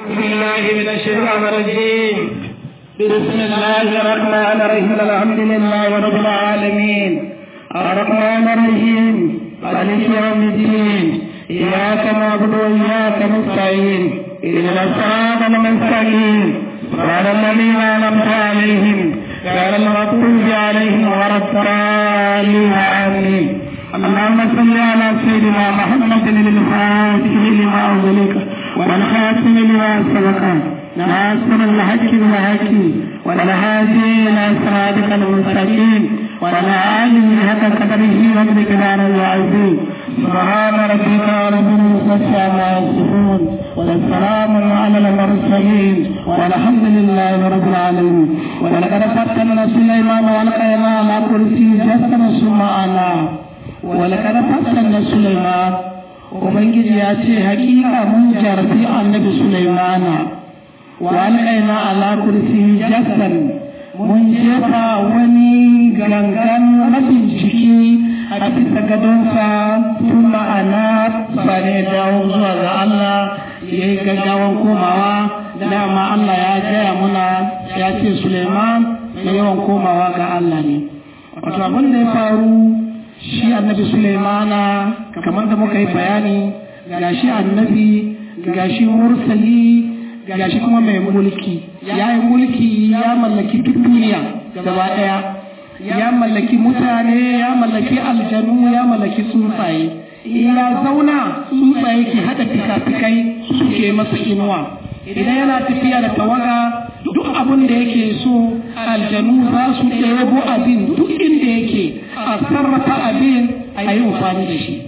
بالله من الشيطان الرجيم بسم الله الرحمن الرحيم الحمد لله رب العالمين الرحمن الرحيم مالك يوم الدين إياك نعبد وإياك نستعين إلى الصراط المستقيم صراط الذين أنعمت عليهم غير المغضوب عليهم ولا الضالين آمين اللهم صل على سيدنا محمد الفاتح لما أغلق والخاتم لما سبق ناصر الحق بالحق والهادي إلى صراطك المستقيم وعلى آله حق قدره ومقداره العظيم سبحان ربك رب العزة عما يصفون والسلام على المرسلين والحمد لله رب العالمين ولقد فتنا سليمان والقينا على كرسي جسد ثم أنا ولقد فتنا سليمان ubangiji ya ce hakika mun jarfi annabi sulaimana wa alƙaina ala kursi jasan mun jefa wani gangan mabinciki a bisa gadonsa tun ma'ana sane dawo zuwa ga Allah ya yi gaggawan komawa dama Allah ya gaya muna ya ce Suleiman mai yawan komawa ga Allah ne wato abin da ya faru shi annabi Suleimana kamar da muka yi bayani ga shi annabi ga shi mursali ga shi kuma mai mulki ya yi mulki ya mallaki duk duniya gaba ɗaya ya mallaki mutane ya mallaki aljanu ya mallaki tsuntsaye ya zauna tsuntsaye ke haɗa fikafikai suke masa inuwa idan yana tafiya da tawaga duk abin da yake so aljanu za su ɗebo abin duk inda yake a sarrafa abin a yi amfani da shi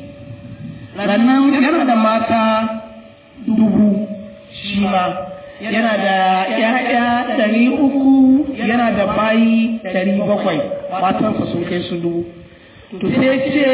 rannan yana da mata dubu shi ma yana da ‘ya'ya ɗari uku yana da bayi ɗari bakwai matansa sun kai su dubu to sai ce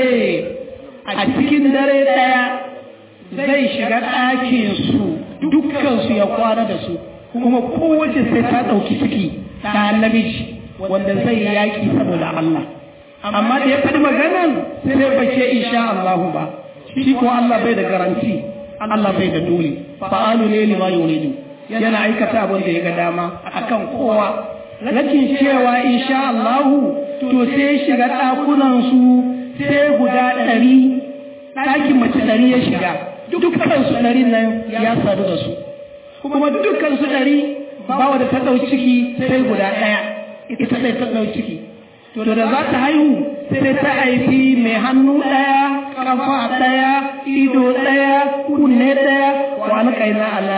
a cikin dare ɗaya zai shiga ɗakinsu dukkansu ya kwana da su kuma kowace sai ta ɗauki ciki ta namiji wanda zai yaƙi saboda Allah amma da ya faɗi maganan sai bai ce insha Allahu ba shi ko Allah bai da garanti Allah bai da dole fa'alu ne lima yuridu yana aikata abin da ya ga dama akan kowa lakin cewa insha Allahu to sai shiga ɗakunan su sai guda ɗari ɗakin mace ɗari ya shiga dukkan su ɗari nan ya sadu da su kuma dukkan su ɗari bawa da ta ɗau ciki sai guda ɗaya ita ɗaya ta ɗau ciki to da za ta haihu sai ta haifi mai hannu ɗaya kafa ɗaya ido ɗaya kunne ɗaya wa alƙaina ala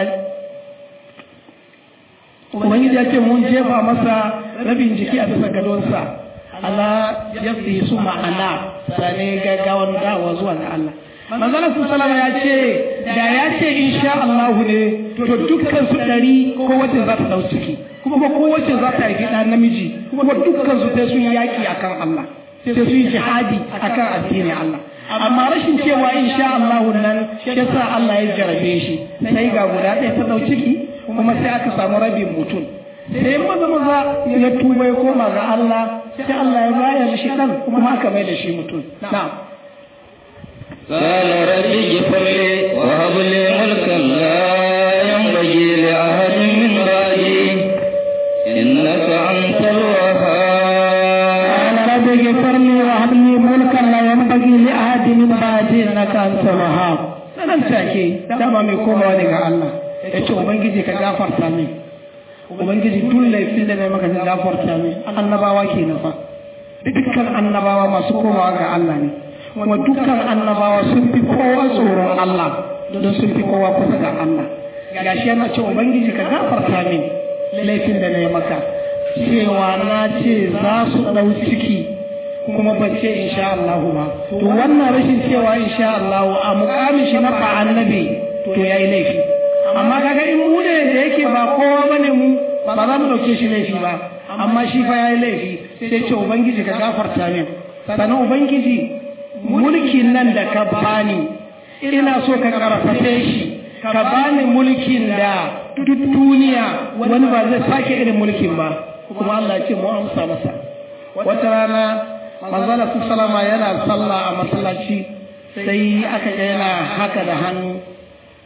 ubangiji ya ce mun jefa masa rabin jiki a bisa gadonsa ala ya fi su ma'ana sane gaggawan dawa zuwa ga Allah manzala su salama ya ce da ya ce insha Allah ne to dukkan su ɗari ko wacce za ta ɗau ciki kuma ko wacce za ta haifi ɗan namiji kuma dukkan su sai sun yaƙi akan Allah sai su yi jihadi akan addinin Allah amma rashin cewa insha Allah nan yasa Allah ya jarabe shi sai ga guda ɗaya ta ɗau ciki kuma sai aka samu rabin mutum sai maza maza ya tuba ya koma ga Allah sai Allah ya bayar shi ɗan kuma aka mai da shi mutum na'am قال رب اغفر لي وهب لي ملكا لا ينبغي لأحد من بعدي إنك أنت الوهاب رب اغفر لي وهب لي ملكا لا ينبغي لأحد من بعدي إنك أنت الوهاب nan take dama mai komawa daga Allah ya ce ubangiji ka gafarta min ubangiji duk laifin da mai maka ka gafarta min annabawa ke fa dukkan annabawa masu komawa ga Allah ne kuma dukkan annabawa sun fi kowa tsoron Allah don sun fi kowa kusa ga Allah gashi yana ce ubangiji ka gafarta min laifin da na yi maka cewa na ce za su ɗau ciki kuma ba ce insha Allah ba to wannan rashin cewa insha Allah a mukamin shi na fa annabi to yayi laifi amma kaga in mu ne da yake ba kowa bane mu ba za mu dauke shi laifi ba amma shi fa yayi laifi sai ce ubangiji ka gafarta min sannan ubangiji mulkin nan da ka bani ina so ka karfafe shi ka bani mulkin da duk duniya wani ba zai sake irin mulkin ba kuma Allah ce mu amsa masa wata rana manzala su salama yana sallah a masallaci sai aka ga yana haka da hannu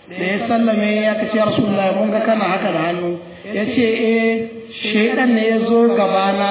da ya sallame ya kace ya rasulullahi mun ga kana haka da hannu ya ce eh shaidan ne ya zo gabana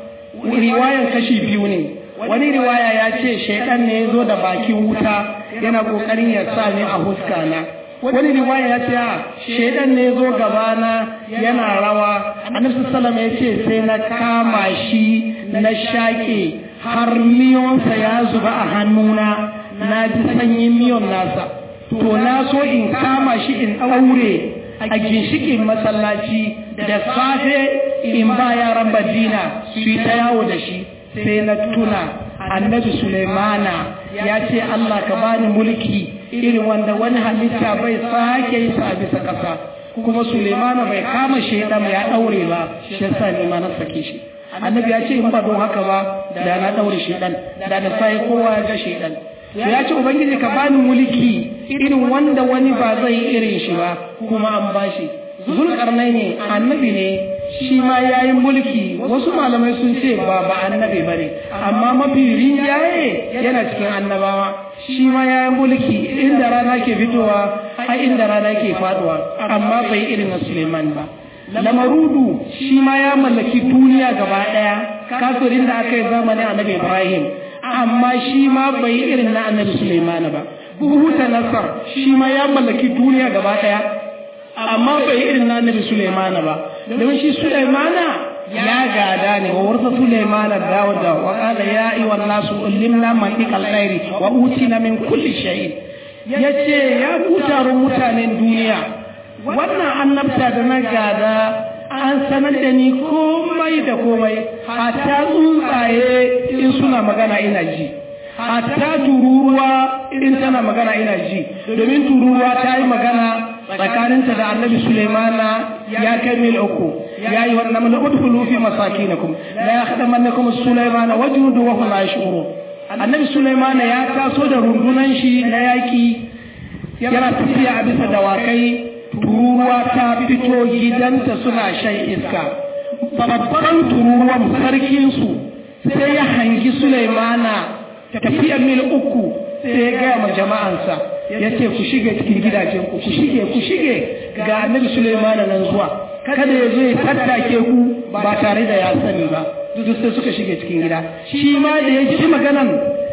riwayan kashi biyu ne wani riwaya ya ce shaidan ne ya zo da bakin wuta yana kokarin ya sa ni a huska na wani riwaya ya ce shaidan ne ya zo gabana yana rawa annabi sallallahu ya ce sai na kama shi na shaƙe har miyonsa ya zuba a hannuna na ji sanyin miyon nasa to na so in kama shi in ɗaure a ginshikin masallaci da safe in ba yaran badina su yi ta yawo da shi sai na tuna annabi Sulaimana ya ce Allah ka bani mulki irin wanda wani halitta bai sake yi sa bisa ƙasa kuma Sulaimana bai kama shaidan ya ɗaure ba shi yasa ne ma na sake shi annabi ya ce in ba don haka ba da na ɗaure shaidan da da sai kowa ya ga shaidan ya ce ubangiji ka bani mulki irin wanda wani ba zai irin shi ba kuma an bashi zulkarnai ne annabi ne shi ma ya yi mulki wasu malamai sun ce ba ba annabi ba ne amma mafi rinjaye yana cikin annabawa shi ma ya yi mulki inda rana ke fitowa har inda rana ke faduwa amma bai irin na suleiman ba lamarudu shi ma ya mallaki duniya gaba daya kafirin da aka yi zamanin annabi ibrahim amma shi ma bai irin na annabi suleiman ba buhuta nasar shi ma ya mallaki duniya gaba daya amma bai irin na annabi Sulaimana ba don shi Sulaimana ya gada ne wa warsa Sulaimana Dawuda wa qala ya ayyuha nasu ullimna mantiqal khairi wa utina min kulli shay yace ya ku taron mutanen duniya wannan annabta da na gada an sanar da ni komai da komai hatta tsuntsaye in suna magana ina ji hatta tururuwa in tana magana ina ji domin tururuwa ta yi magana tsakaninta da annabi Sulaimana ya kai mil uku ya yi wannan mana udkhulu fi masakinakum la yakhdamannakum Sulaimana wajudu wa hum la yash'urun annabi Sulaimana ya taso da rundunan shi na yaki yana tafiya a bisa dawakai tururuwa ta fito gidanta suna shan iska babban tururuwan sarkin su sai ya hangi Sulaimana tafiya mil uku sai ya gaya ma jama'ansa ya ce ku shige cikin gidajen ku ku shige ku shige ga annabi Sulaimana nan zuwa kada ya zo ya tattake ku ba tare da ya sani ba duk sai suka shige cikin gida shi ma da ya ji maganan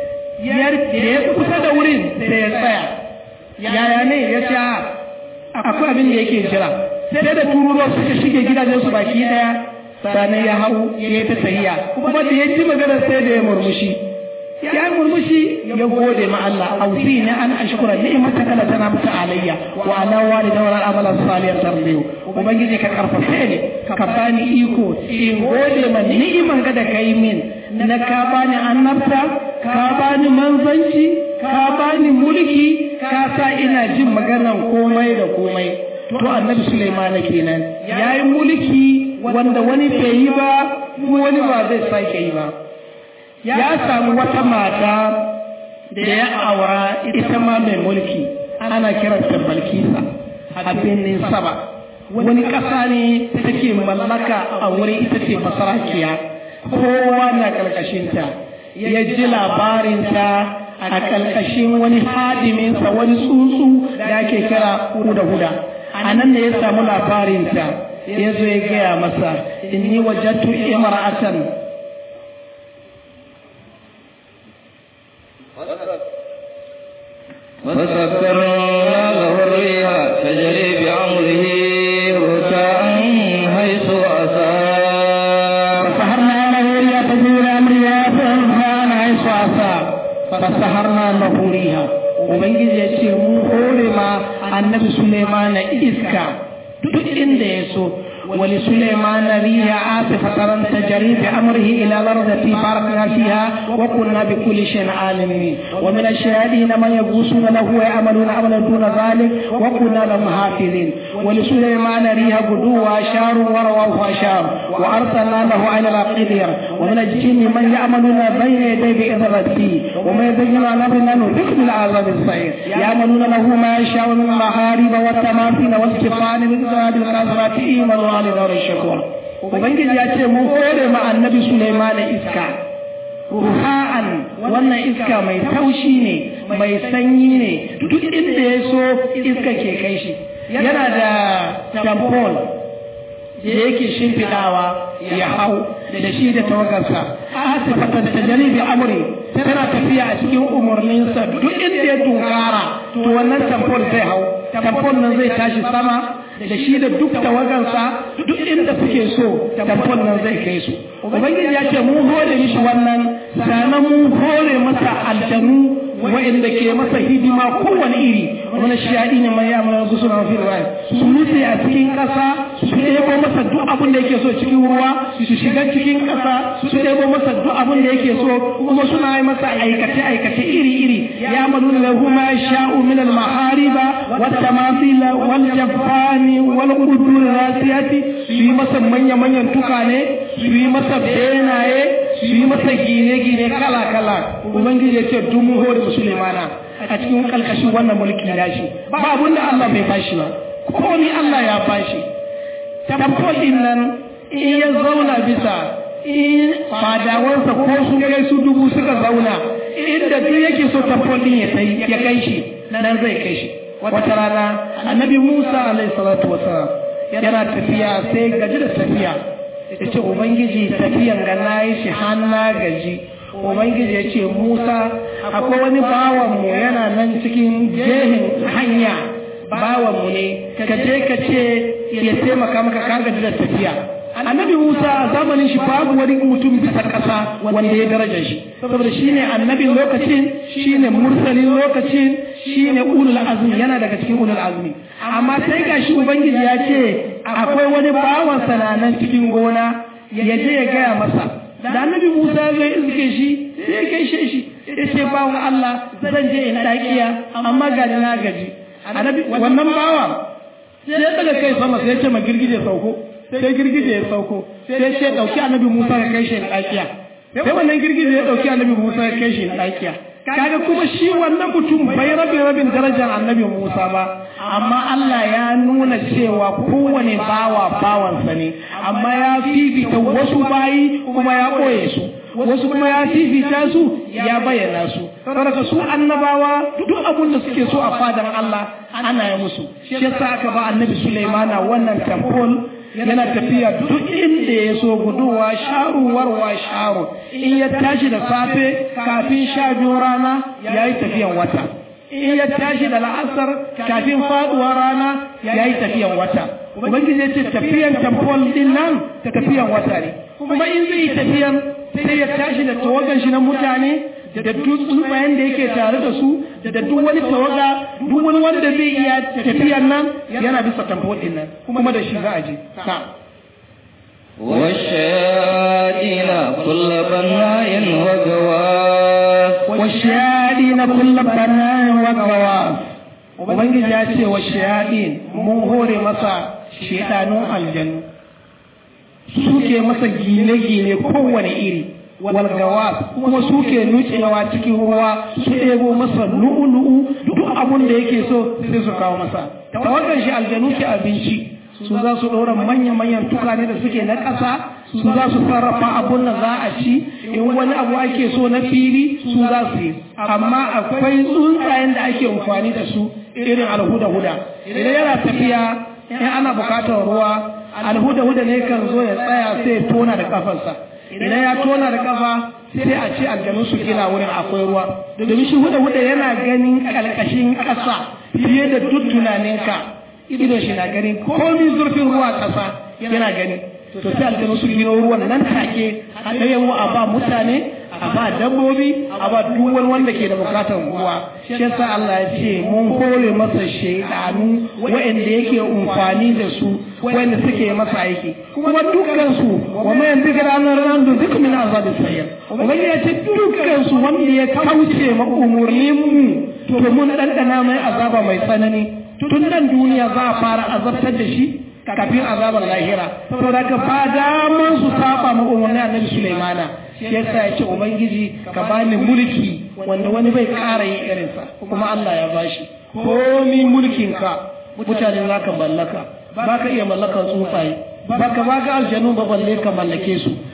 ya ya kusa da wurin da ya tsaya yaya ne ya ce akwai abin da yake jira sai da tururuwa suka shige gidajen su baki daya sannan ya hau ya yi ta tahiya kuma da ya ji maganar sai da ya murmushi ya murmushi ya gode ma Allah ausi ne an ashkura ni'mata kala tana mata alayya wa ala walida wa amala salihan tarbiyu ubangiji ka karfafe ne ka bani iko in gode ma ni'iman ga da kai min na ka bani annabta ka bani manzanci ka bani mulki ka sa ina jin maganar komai da komai to annabi Sulaiman kenan yayi mulki wanda wani bai yi ba wani ba zai sake yi ba ya samu wata mata da ya aura ita ma mai mulki ana kiranta balkisa a birnin saba wani ƙasa ne take mallaka a wuri ita ce masarakiya kowa na ƙarƙashinta ya ji labarinta a ƙarƙashin wani hadiminsa wani tsuntsu da ake kira huda-huda a nan da ya samu labarinta ya zo ya gaya masa inni wajattu imra'atan فسكرنا له الريح تجري بأمره ركاء حيث أصاب فسهرنا له ريح تجري بأمرها فإنسان حيث أصاب فسهرنا له ريح Ubangiji ya ce mu hore ma annabi Suleimana iska duk inda ya so ولسليمان ريح عاصفة تجري بأمره إلى الأرض التي باركنا فيها وكنا بكل شيء عالمين ومن الشاهدين من يغوصون له ويعملون عملا دون ذلك وكنا لهم حافظين ولسليمان ريح غدوها شهر ورواه شهر وأرسلنا له على القدر ومن الجن من يعملون بين يدي بإذن ربه ومن يزين عن أمرنا نذق بالعذاب الصغير يعملون له ما يشاء من المحارب والتماثيل والكفان من ذهب القاذرات إيمان Ali da shakur Ubangiji ya ce mu hore ma annabi Sulaiman iska ruha'an wannan iska mai taushi ne mai sanyi ne duk inda ya so iska ke kai shi yana da tampon da yake shimfiɗawa ya hau da shi da tawagarsa asifatan ta janibi amri tana tafiya a cikin umarninsa duk inda ya tunkara to wannan tampon zai hau tampon nan zai tashi sama da shi da duk tawagansa duk inda suke so tampon nan zai kai su ubangiji ya ce mun hore mishi wannan sannan mun hore masa aljanu wa'inda ke masa hidima kowane iri wani shaɗi ne mai yamma gusu na mafi ruwa su nutse a cikin ƙasa su ɗebo masa duk abin da yake so cikin ruwa su shiga cikin ƙasa su ɗebo masa duk abin da yake so kuma suna yi masa aikace aikace iri iri ya malu da huma sha'u min al mahariba wa tamathila wal jaffani wal qudur rasiyati su yi masa manya manyan tukane su yi masa benaye su yi masa gine-gine kala-kala ubangiji ya ce duk mun hore musulmana a cikin kalkashin wannan mulki ya shi ba abun da Allah bai bashi ba komi Allah ya bashi tamfolin nan in ya zauna bisa in fadawansa ko su kai su dubu suka zauna inda duk yake so tamfolin ya kai shi nan zai kai shi wata rana annabi Musa alaihi salatu wasalam yana tafiya sai gaji da tafiya ya ce ubangiji tafiyan ga na yi shi hanna gaji ubangiji ya ce musa akwai wani bawanmu yana nan cikin jehin hanya bawanmu ne ka je ka ce ya taimaka maka ka gaji da tafiya annabi musa a zamanin shi babu wani mutum bisa ƙasa wanda ya daraja shi saboda shine annabin lokacin shine mursalin lokacin shine ulul azmi yana daga cikin ulul azmi amma sai gashi ubangiji ya ce akwai wani bawan sananan cikin gona ya je ya gaya masa da annabi musa zai iske shi sai ya gaishe shi ya ce bawan allah zan je in dakiya amma ga na gaji wannan bawa sai ya daga kai sama sai ya ce ma girgije sauko sai girgije ya sauko sai ya ce dauki annabi musa ya kai shi in dakiya sai wannan girgije ya dauki annabi musa ya kai shi in dakiya kaga kuma shi wannan mutum bai rabe rabin darajar annabi Musa ba amma Allah ya nuna cewa kowane bawa bawansa ne amma ya fifita wasu bayi kuma ya ɓoye su wasu kuma ya fifita su ya bayyana su saboda su annabawa duk abin da suke so a fadan Allah ana yi musu shi yasa aka ba annabi Sulaimana wannan temple yana tafiya duk inda ya so guduwa sharuwar wa sharu in ya tashi da safe kafin sha biyu rana ya yi tafiyan wata in ya tashi da la'asar kafin faduwa rana ya yi tafiyan wata ubangiji ya ce tafiyan tamfol din nan tafiyan wata ne kuma in zai yi tafiyan sai ya tashi da tawagan shi na mutane da duk tsuntsayen da yake tare da su da duk wani tawaga duk wani wanda zai iya tafiyan nan yana bisa tamfol din nan kuma da shi za a je والشياطين كل بناء وغواص والشياطين كل بناء وغواص ubangiji ya ce wa shayaɗin mun hore masa shaidanun aljanu suke masa gine-gine kowane iri walgawa kuma suke nucewa cikin ruwa su ɗebo masa lu'ulu'u duk abun da yake so sai su kawo masa tawagan shi aljanu ke abinci su za su ɗora manya-manyan tukane da suke na ƙasa su za su sarrafa abun da za a ci in wani abu ake so na fili su za su yi amma akwai tsuntsayen da ake amfani da su irin alhuda-huda idan yana tafiya in ana bukatar ruwa alhuda-huda ne kan zo ya tsaya sai ya tona da kafarsa idan ya tona da kafa sai a ce aljanu su gina wurin akwai ruwa domin shi huda-huda yana ganin ƙarƙashin ƙasa fiye da duk tunaninka idon shi na gani komi zurfin ruwa ƙasa yana gani to sai aljanu su gino ruwan nan take a ɗayan a ba mutane a ba dabbobi a ba duk wani wanda ke da bukatar ruwa shi yasa Allah ya ce mun hore masa shaidanu waɗanda yake amfani da su waɗanda suke masa aiki kuma dukkan su wa ma yanzu ga ranar ran da duk min azabi sayyid ubangiji ya ce dukkan su wanda ya kauce ma umurnin mu to mun dandana mai azaba mai tsanani tun nan duniya za a fara azabtar da shi kafin azabar lahira saboda ka ba daman su saba ma umarnin annabi Sulaimana shi yasa ya ce ubangiji ka bani mulki wanda wani bai ƙara yin irinsa kuma Allah ya bashi komi mulkin ka mutane za ka mallaka ba ka iya mallakan tsuntsaye ba ka ba ka aljanu ba balle ka mallake su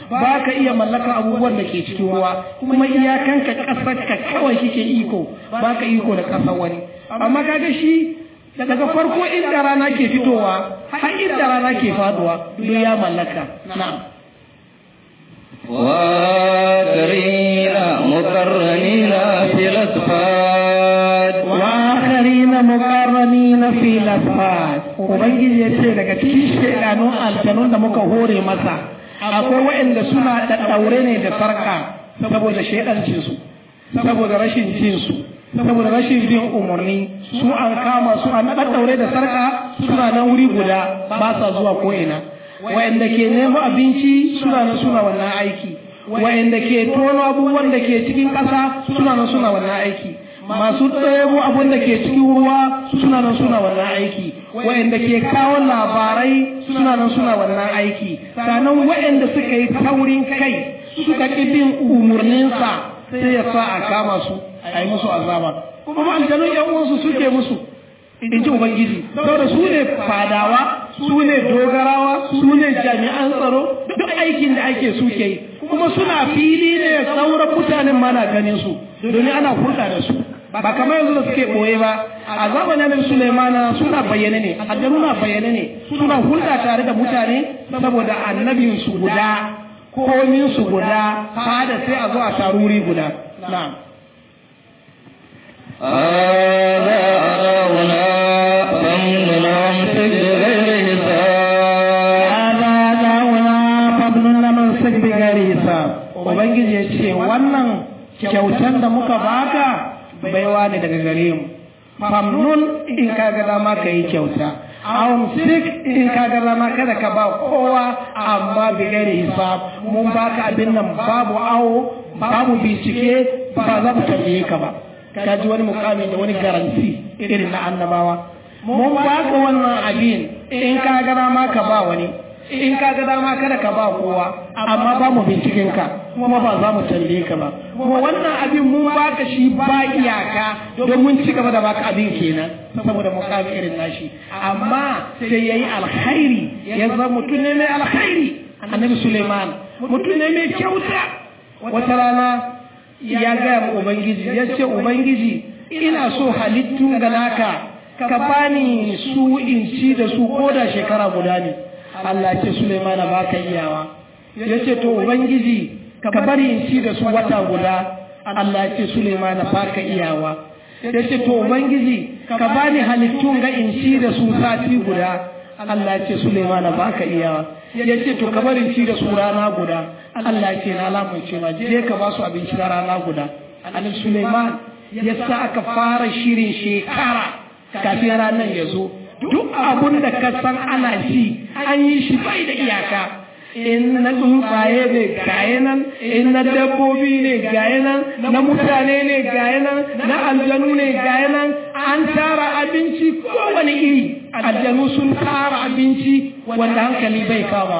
ba ka iya mallaka abubuwan da ke cikin ruwa kuma iyakanka ƙasar ka kawai kike iko ba ka iko da ƙasar wani amma kaga shi daga farko inda rana ke fitowa har inda rana ke faduwa duk ya mallaka na'am وآخرين مقرنين في الأصفاد وآخرين مقرنين في الأصفاد ubangiji ya ce daga cikin shaidanun aljanun da muka hore masa akwai waɗanda suna da ɗaure ne da sarka saboda shaidancin su saboda rashin jin su saboda rashin bin umarni su an kama su an ɗaɗɗaure da sarka suna nan wuri guda ba sa zuwa ko ina wa'anda ke nemo abinci suna nan suna wannan aiki wa'anda ke tono abubuwan da ke cikin ƙasa suna nan suna wannan aiki masu ɗebo abun da ke cikin ruwa suna nan suna wannan aiki wa'anda ke kawo labarai suna nan suna wannan aiki sannan wa'anda suka yi taurin kai suka ƙi bin umarninsa sai ya sa a kama su a yi musu azaba kuma aljanun yan uwansu suke musu in ji ubangiji saboda su ne fadawa su ne dogarawa su ne jami'an tsaro duk aikin da ake suke yi kuma suna fili ne sauran mutanen mana ganin su domin ana hulɗa da su ba kamar yanzu da suke ɓoye ba a zamanin Nabi Sulaimana suna bayyane ne aljanu na bayyane ne suna hulɗa tare da mutane saboda annabin su guda komin su guda fada sai a zo a taruri guda na'am هذا أراونا فمن أمسك بغير حساب hada da'una fadlun laman sik bi gari hisab ubangiji ya ce wannan kyautan da muka baka baiwa ne daga gare mu famnun in ka ga dama ka yi kyauta awon sik in ka ga dama kada ka ba kowa amma bi gari hisab mun baka abin nan babu awo babu bincike ba za mu tambaye ka ba ka ji wani mukami da wani garanti irin na annabawa mun baka wannan abin in ka ga dama ka ba wani in ka ga dama kada ka ba kowa amma ba mu binciken ka kuma ba za mu tambaye ka ba kuma wannan abin mun baka shi ba iyaka don mun ci gaba da baka abin kenan saboda mukami irin nashi amma sai yayi alkhairi ya zama mutum ne mai alkhairi annabi Suleiman mutum ne mai kyauta wata rana ya gaya ma ubangiji ya ce ubangiji ina so halittun ga naka ka bani su in ci da su ko da shekara guda ne Allah ce Suleiman ba ka iyawa ya ce to ubangiji ka bari in ci da su wata guda Allah ce Suleiman ba ka iyawa ya ce to ubangiji ka bani halittun ga in ci da su sati guda Allah ce Suleiman ba ka iyawa ya ce to ka bari in ci da su rana guda Allah ce na lamunce ma je ka ba su abinci na rana guda Annabi Suleiman ya sa aka fara shirin shekara kafin ranar ya zo duk abun da ka san ana ci an yi shi bai da iyaka in na tsuntsaye ne gaye nan in na dabbobi ne gaye nan na mutane ne gaye nan na aljanu ne gaye nan an tara abinci kowane iri aljanu sun tara abinci wanda hankali bai kama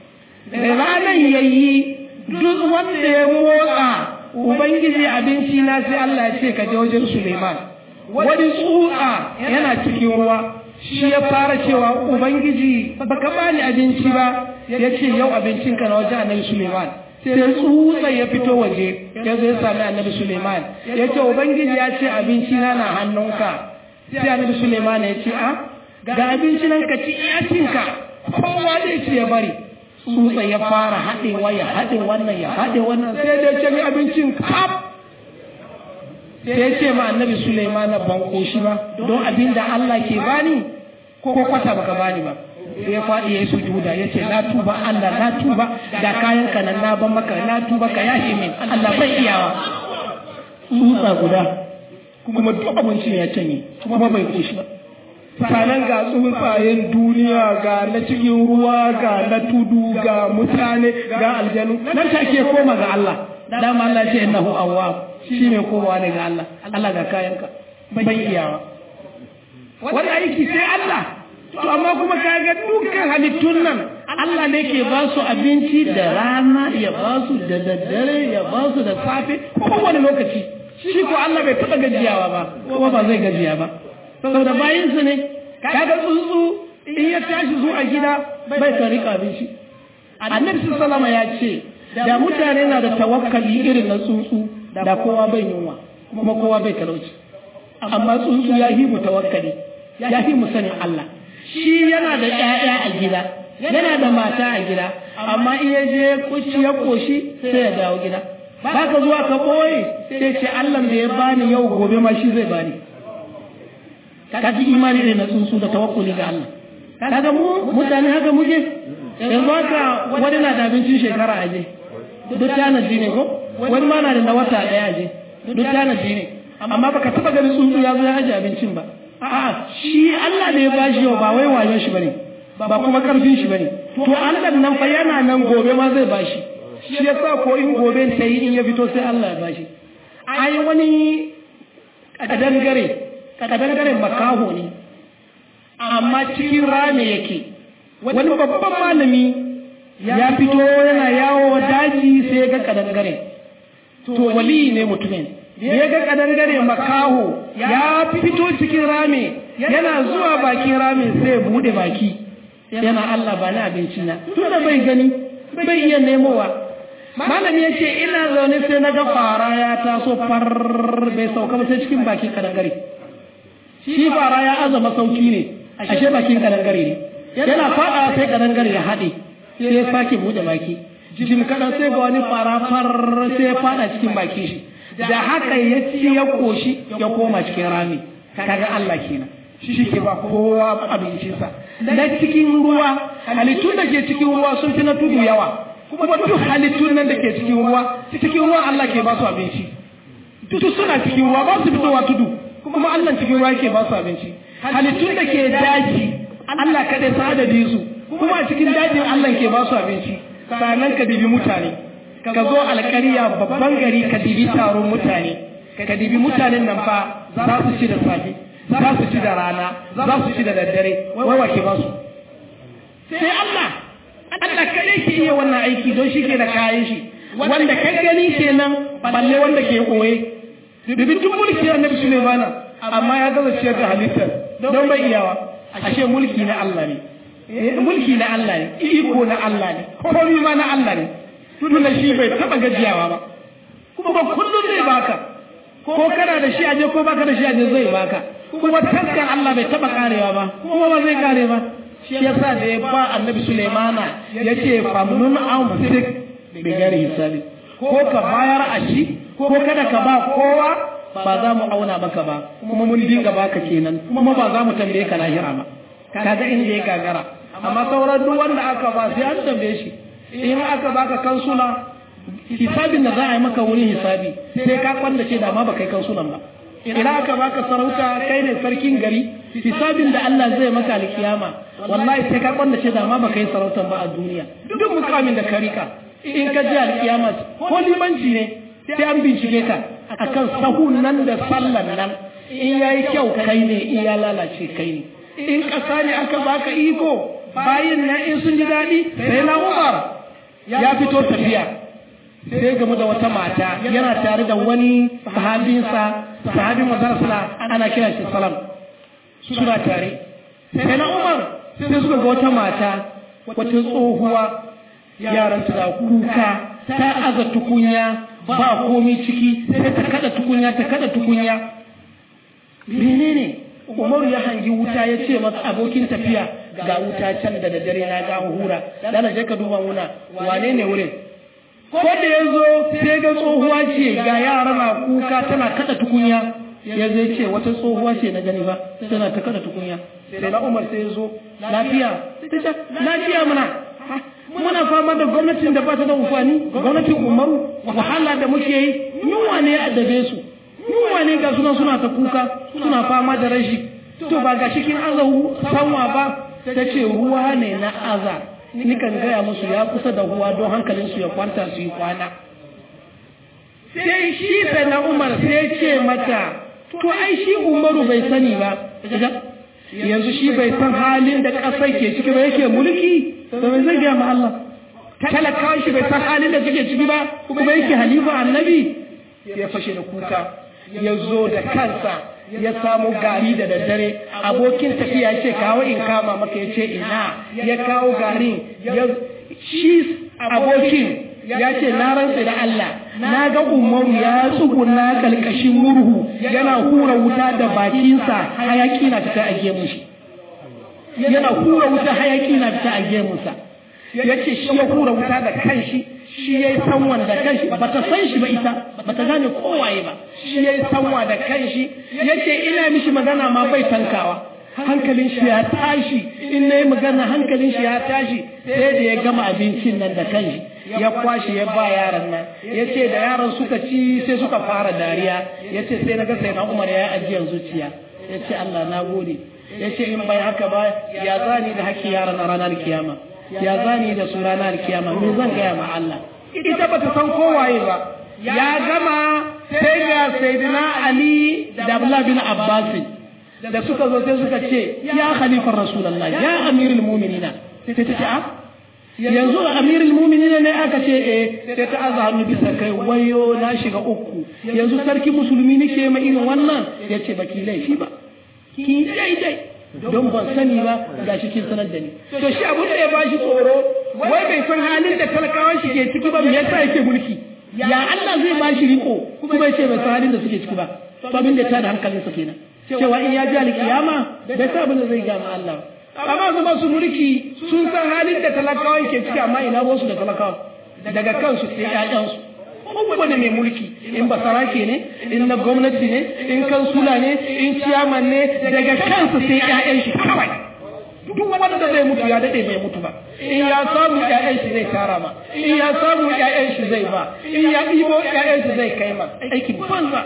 da ranar yayi duk wanda ya motsa ubangiji abinci na sai Allah ya ce ka je wajen Suleiman wani tsutsa yana cikin ruwa shi ya fara cewa ubangiji baka bani abinci ba ya ce yau abincinka na wajen annabi suleiman sai tsutsa ya fito waje ya zo ya sami annabi suleiman ya ce ubangiji ya ce abinci na na hannunka sai annabi suleiman ya ce a ga abinci nan ka ci iyacinka kowa zai ce ya bari tsutsa ya fara haɗewa ya haɗe wannan ya haɗe wannan sai da ce abincin kaf sai ya ce ma annabi Sulaiman ban koshi ba don abin da Allah ke bani ko kwata baka bani ba sai ya faɗi ya yi sujuda ya ce na tuba Allah na tuba da kayan ka nan na ban maka na tuba ka yashi min Allah bai iyawa tsutsa guda kuma duk abincin ya canye kuma bai koshi ba sanan ga tsuntsayen duniya ga na cikin ruwa ga na tudu ga mutane ga aljanu nan take koma ga Allah dama Allah ce innahu awwab shi ne kowa ne ga Allah Allah ga kayanka bai iyawa wani aiki sai Allah to amma kuma kaga dukkan halittun nan Allah ne ke ba su abinci da rana ya ba su da daddare ya ba su da safe kowane lokaci shi ko Allah bai taɓa gajiyawa ba kuma ba zai gajiya ba saboda bayinsu ne kaga tsuntsu in ya tashi zuwa gida bai ka rika abinci annabi sallama ya ce da mutane na da tawakkali irin na tsuntsu da kowa bai yunwa kuma kowa bai talauci amma tsuntsu ya yi mu tawakkali ya yi mu sanin Allah shi yana da ƴaƴa a gida yana da mata a gida amma in ya je kuci ya koshi sai ya dawo gida baka zuwa ka boye sai ce Allah da ya bani yau gobe ma shi zai bani ka ji imani ne na tsuntsu da tawakkuli ga Allah kaga mu mutane haka muke yanzu haka wani na da abincin shekara aje duk tanaji ne ko wani ma na da na wata daya aje duk tanaji ne amma baka taba ganin tsuntsu ya zo ya aje abincin ba a'a shi Allah ne ya bashi yau ba wai wayon shi bane ba kuma karfin shi bane to Allah nan fa yana nan gobe ma zai bashi shi yasa ko in gobe ta yi in ya fito sai Allah ya bashi ai wani kadangare kadangare makaho ne amma cikin rame yake wani babban malami ya fito yana yawo daji sai ya ga kadangare to wali ne mutumin ya ga kadangare makaho ya fito cikin rame yana zuwa bakin rame sai ya bude baki yana Allah ba na abinci na tunda bai gani bai iya nemowa malami ya ce ina zaune sai na ga fara ya taso far bai sauka ba sai cikin bakin kadangare shi fara ya azama sauki ne ashe bakin kadangare ne yana fada sai kadangare ya haɗe sai ya sake bude baki jim kaɗan sai ga wani fara far sai ya fada cikin baki shi da haka ya ci ya koshi ya koma cikin rami kaga Allah kenan shi ke ba kowa abincinsa na cikin ruwa halittun da ke cikin ruwa sun fi na tudu yawa kuma duk halittun nan da ke cikin ruwa cikin ruwa Allah ke ba su abinci duk suna cikin ruwa ba su fitowa tudu kuma Allah cikin ruwa ke ba su abinci halittun da ke daji Allah kada sa adadin su kuma a cikin dajin Allah ke ba su abinci sannan ka dibi mutane ka zo alƙarya babban gari ka dibi taron mutane ka dibi mutanen nan fa za su ci da safe za su ci da rana za su ci da daddare wai wa ke ba su sai Allah Allah kadai ke iya wannan aiki don shi ke da kayan shi wanda ka gani kenan balle wanda ke koye dubi duk mulki annabi Sulaimana amma ya gaza ciyar da halittar don bai iyawa ashe mulki na Allah ne mulki na Allah ne iko na Allah ne komai ma na Allah ne tunda shi bai taba gajiyawa ba kuma kullum zai baka ko kana da shi aje ko baka da shi aje zai baka kuma taskar Allah bai taba karewa ba kuma ba zai kare ba shi yasa da ya ba annabi Sulaimana yace famnun an fitik bi gari hisabi ko ka bayar a shi ko kada ka ba kowa ba za mu auna maka ba kuma mun dinga baka kenan kuma ba za mu tambaye ka lahira ba kaga inda ya gagara amma sauran duk wanda aka ba sai an tambaye shi in aka baka kansula hisabin da za a yi maka wurin hisabi sai ka kwanda ce da ma baka yi kansulan ba idan aka baka sarauta kai ne sarkin gari hisabin da Allah zai maka alkiyama wallahi sai ka kwanda ce da ma baka yi sarautan ba a duniya duk mukamin da ka rika in ka ji alkiyama ko limanci ne sai an bincike ka akan sahun nan da sallan nan in yayi kyau kai ne in ya lalace kai ne in ƙasa ne aka baka iko bayin nan in sun ji daɗi sai na Umar ya fito tafiya sai gamu da wata mata yana tare da wani sahabinsa sahabin mazarsa ana kira shi salam suna tare sai na Umar sai suka ga wata mata wata tsohuwa yaran ta kuka ta aza tukunya ba komi ciki sai ta kada tukunya ta kada tukunya menene Umaru ya hangi wuta ya ce masa abokin tafiya ga wuta can da daddare na ga hura dana je ka duba muna wane ne wurin ko da ya zo sai ga tsohuwa ce ga yara na kuka tana kada tukunya ya zai ce wata tsohuwa ce na gani ba tana ta kada tukunya sai na Umar sai ya zo lafiya lafiya muna muna fama da gwamnatin da ba ta da amfani gwamnatin Umaru wahala da muke yi yunwa ne ya addabe su yunwa ne ga suna suna ta kuka suna fama da rashi to ba ga cikin aza sanwa ba ta ce ruwa ne na aza nikan gaya musu ya kusa da ruwa don hankalinsu ya kwanta su yi kwana sai shi sai na umar sai ce mata to ai shi umaru bai sani ba yanzu shi bai san halin da ƙasar ke ciki ba yake mulki to bai zai gaya ma Allah talakawa shi bai san halin da suke ciki ba kuma yake halifa annabi ya fashe da kuka ya zo da kansa ya samu gari da daddare abokin tafiya ya ce kawo in kama maka ya ce ina ya kawo garin ya shi abokin ya ce na rantsa da Allah na ga umaru ya tsuguna kalkashin murhu yana hura wuta da bakinsa hayaki na fita a gemun shi yana hura wuta hayaki na fita a gemunsa ya ce shi ya hura wuta da kanshi shi ya yi sanwa da kanshi ba ta san shi ba ita ba ta gane kowaye ba shi ya yi sanwa da kanshi ya ce ina mishi magana ma bai tankawa hankalin shi ya tashi in na yi magana hankalin shi ya tashi sai da ya gama abincin nan da kanshi ya kwashe ya ba yaran nan ya ce da yaran suka ci sai suka fara dariya ya ce sai na ga sai na umar ya yi ajiyar zuciya ya ce Allah na gode ya ce in bai haka ba ya zani da haƙƙi yaran a ranar kiyama ya zani da su ranar kiyama me zan gaya ma Allah ita ba ta san kowaye ba ya gama sai ga sayyidina Ali da Abdullah bin Abbas da suka zo sai suka ce ya khalifar rasulullah ya amirul mu'minina sai ta ce a yanzu amirul mu'minina ne aka ce eh sai ta aza hannu bisa kai wayo na shiga uku yanzu sarki musulmi nake ma irin wannan yace baki laifi ba ki daidai don ban sani ba ga shi kin sanar da ni to shi abun da ya bashi tsoro wai bai san halin da talakawan shi ke ciki ba me yasa yake mulki ya Allah zai bashi riko kuma yace bai san halin da suke ciki ba to abin da ta da hankalinsa kenan cewa in ya ji alkiyama bai sa abin da zai gama Allah amma su masu mulki sun san halin da talakawa ke ciki amma ina wasu da talakawa daga kansu sai ƴaƴansu kowane mai mulki in basarake ne in na gwamnati ne in kansula ne in ciyaman ne daga kansu sai ƴaƴan shi kawai duk wanda zai mutu ya dade bai mutu ba in ya samu ƴaƴan shi zai tara ma in ya samu ƴaƴan shi zai ba in ya ɗibo ƴaƴan shi zai kai ma aikin banza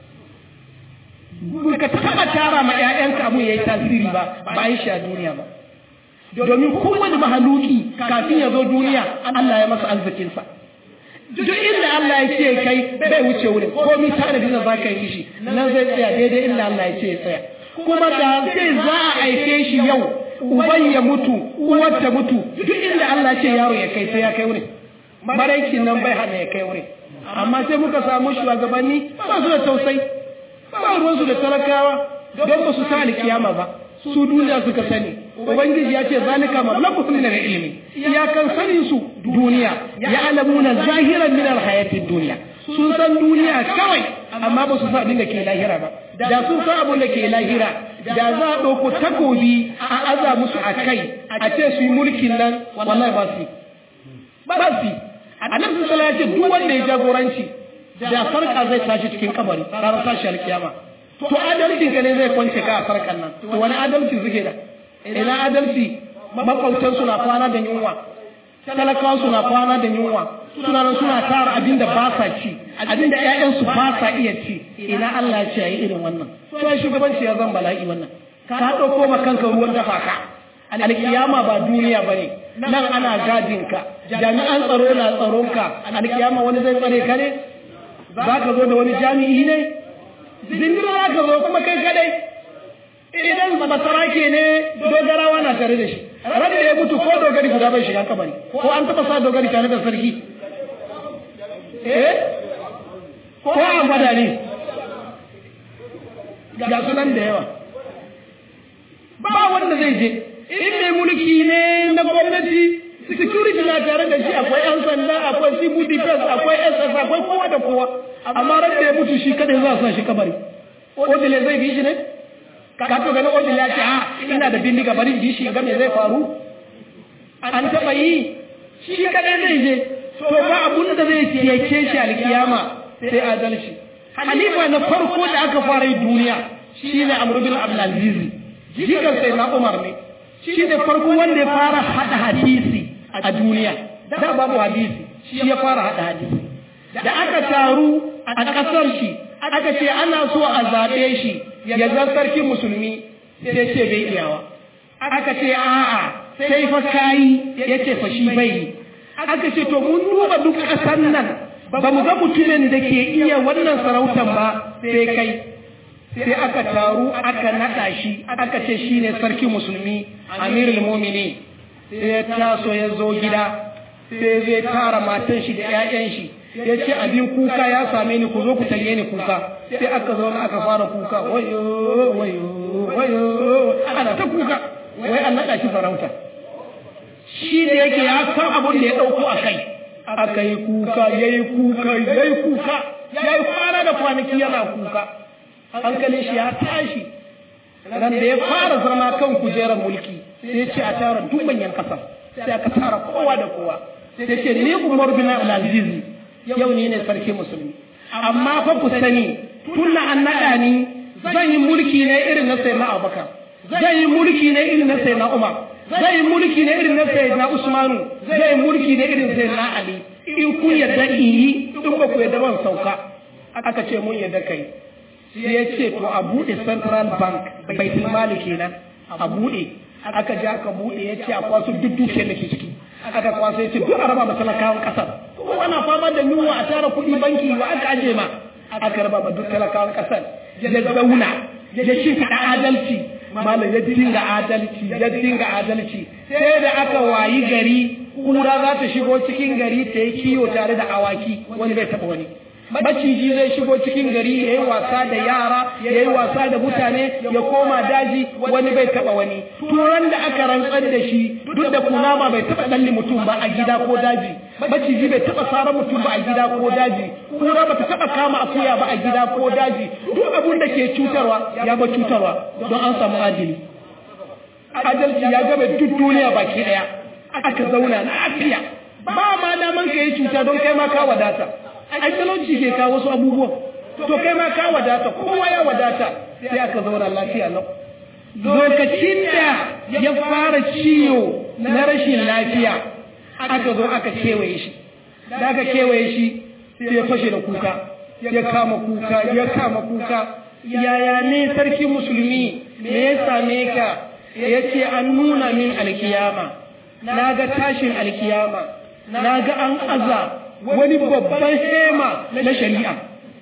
ka taɓa tara ma ƴaƴanka abun yayi tasiri ba ba yi shi a duniya ba domin kowane mahaluki kafin ya zo duniya Allah ya masa arzikinsa duk inda Allah ya ce kai bai wuce wurin komi tanadi da za ka yi shi nan zai tsaya daidai inda Allah ya ce ya tsaya kuma da zai za a aike shi yau uban ya mutu uwar ta mutu duk inda Allah ce yaro ya kai sai ya kai wurin maraikin nan bai hana ya kai wurin amma sai muka samu shugabanni ba su da tausayi ba ruwansu da talakawa don ba su sa kiyama ba su duniya suka sani ubangiji ya ce zalika mablaghum min al-ilmi iyakan sanin su duniya ya alamuna zahiran min al-hayati dunya sun san duniya kawai amma ba su san abin da ke lahira ba da sun san abin da ke lahira da za a ɗauko takobi a aza musu a kai a ce su yi mulkin nan wallahi ba su ba su annabi sallallahu alaihi wasallam duk wanda ya jagoranci da sarka zai tashi cikin kabari ranar tashi alkiyama to adalcin ka ne zai kwance ka a sarkan nan to wani adalci suke da ina adalci makwautan suna kwana da yunwa talakawa suna kwana da yunwa suna nan suna tara abin da ba sa ci abin da ƴaƴansu ba sa iya ci ina Allah ya ce ayi irin wannan to ai shugabanci ya zan bala'i wannan ka ɗauko ma kanka ruwan dafa ka alkiyama ba duniya bane nan ana gadin ka jami'an tsaro na tsaron ka alkiyama wani zai tsare ka ne za ka zo da wani jami'i ne zingira za ka zo kuma kai kadai idan basarake ne dogarawa na tare da shi ran da ya mutu ko dogari guda bai shiga kabari ko an taba sa dogari tare da sarki eh ko an gwada ne ga sunan da yawa ba wanda zai je in mai mulki ne na gwamnati security na tare da shi akwai yan sanda akwai civil defense akwai ss akwai kowa da kowa amma ran da ya mutu shi kada za a sa shi kabari odile zai bi shi ne ka to ganin odile ya ce a ina da bindiga bari bi shi ga me zai faru an taba yi shi kadai zai je to ba abun da zai ciyake shi alkiyama sai adalci halifa na farko da aka fara yi duniya shine amr bin abdul aziz jikan sai na umar ne shi ne farko wanda ya fara hada hadisi a duniya da babu hadisi shi ya fara hada hadisi da aka taru a ƙasar shi aka ce ana so a zaɓe shi ya zan sarkin musulmi sai ce bai iyawa aka ce a'a sai fa kayi ya ce fa shi bai yi aka ce to mun duba duk ƙasar nan ba mu ga mutumin da ke iya wannan sarautan ba sai kai sai aka taru aka naɗa shi aka ce shi ne sarki musulmi amirul mumini sai ya taso ya zo gida sai zai tara matan shi da 'ya'yan shi ya ce abin kuka ya same ni ku zo ku tanye ni kuka sai aka zo aka fara kuka wayo wayo wayo ana ta kuka wai an naɗa shi sarauta shi da yake ya san abin da ya ɗauko a kai aka yi kuka ya yi kuka ya yi kuka ya yi kwana da kwanaki yana kuka hankalin shi ya tashi ran da ya fara zama kan kujerar mulki sai ya ce a tara duk manyan kasa sai aka tara kowa da kowa sai ce ni umar bin abdulaziz yau ne ne sarki musulmi amma fa ku sani tun an naɗa ni zan yi mulki ne irin na sayyidina abubakar zan yi mulki ne irin na sayyidina umar zan yi mulki ne irin na sayyidina usmanu zan yi mulki ne irin sayyidina ali in kun yadda in yi in ba ku yadda ban sauka aka ce mun yadda kai sai ya ce to a buɗe central bank baitul mali kenan a buɗe aka je aka buɗe ya ce a kwaso duk dukiyar da ke ciki aka kwaso ya ce duk a raba ma talakawan ƙasar kowa na fama da yunwa a tara kuɗi banki wa aka aje ma aka raba ma duk talakawan ƙasar ya zauna ya shimfiɗa adalci malam ya dinga adalci ya dinga adalci sai da aka wayi gari kura za ta shigo cikin gari ta yi kiwo tare da awaki wani bai taɓa wani maciji zai shigo cikin gari ya yi wasa da yara ya yi wasa da mutane ya koma daji wani bai taba wani turan da aka rantsar da shi duk da kunama bai taba dalli mutum ba a gida ko daji maciji bai taba sarar mutum ba a gida ko daji kura ba ta taba kama akuya ba a gida ko daji duk abun da ke cutarwa ya ba cutarwa don an samu adili adalci ya gaba duk duniya baki daya aka zauna lafiya ba ma daman ka yi cuta don kai ma ka wadata ai talauci ke kawo wasu abubuwan to kai ma ka wadata kowa ya wadata sai aka zauna lafiya lau lokacin da ya fara ciwo na rashin lafiya aka zo aka kewaye shi da aka kewaye shi sai ya fashe da kuka ya kama kuka ya kama kuka yaya ne sarki musulmi me ya same ka ya ce an nuna min alkiyama na ga tashin alkiyama na ga an aza wani babban hema na shari'a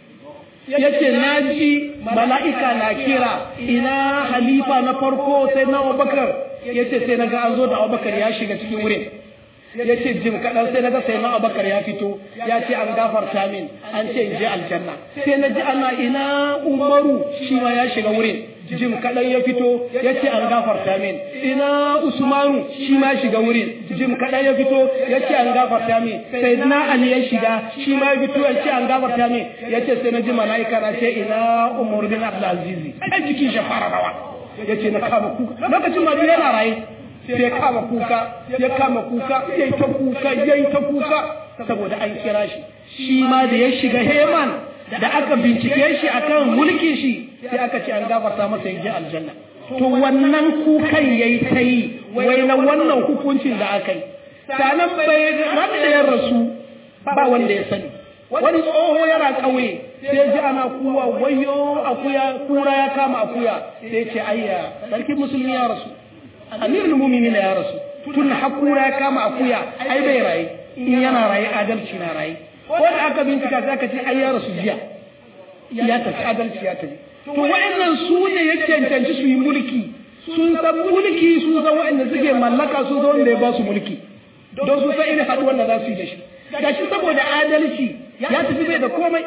ya ce na ji mala'ika na kira ina halifa na farko sai na abubakar ya ce sai na ga an zo da abubakar ya shiga cikin wurin ya ce jim kaɗan sai na ga sai na abubakar ya fito ya ce an gafarta min an ce in je aljanna sai na ji ana ina umaru shi ma ya shiga wurin jim kaɗan ya fito ya ce an gafarta min ina usmanu shi ma shiga wurin jim kaɗan ya fito ya ce an gafarta min sai na ali ya shiga shi ma ya fito ya ce an gafarta min ya ce sai na ji mala'ika na ce ina umar bin abdulaziz ai jikin shi fara rawa ya ce na kama kuka lokacin ma yana raye sai ya kama kuka ya kama kuka ya yi ta kuka ya yi ta kuka saboda an kira shi shi ma da ya shiga heman da aka bincike shi akan mulkin shi sai aka ce an gafarta masa ya je aljanna to wannan kukan yayi ta yi wai na wannan hukuncin da aka yi sanan bai wanda ya rasu ba wanda ya sani wani tsoho yana ƙauye sai ji ana kuwa wayo akuya kura ya kama akuya sai ce ayya sarki musulmi ya rasu amirul mu'minin ya rasu tun hakura ya kama akuya ai bai raye in yana raye adalci na raye ko da aka bincika za ka ce ai ya rasu jiya ya tafi adalci ya tafi to wa'annan su ne ya cancanci su yi mulki sun san mulki sun san wa'anda suke mallaka sun san wanda ya ba su mulki don su san irin haɗuwar da za su yi da shi gashi saboda adalci ya tafi bai da komai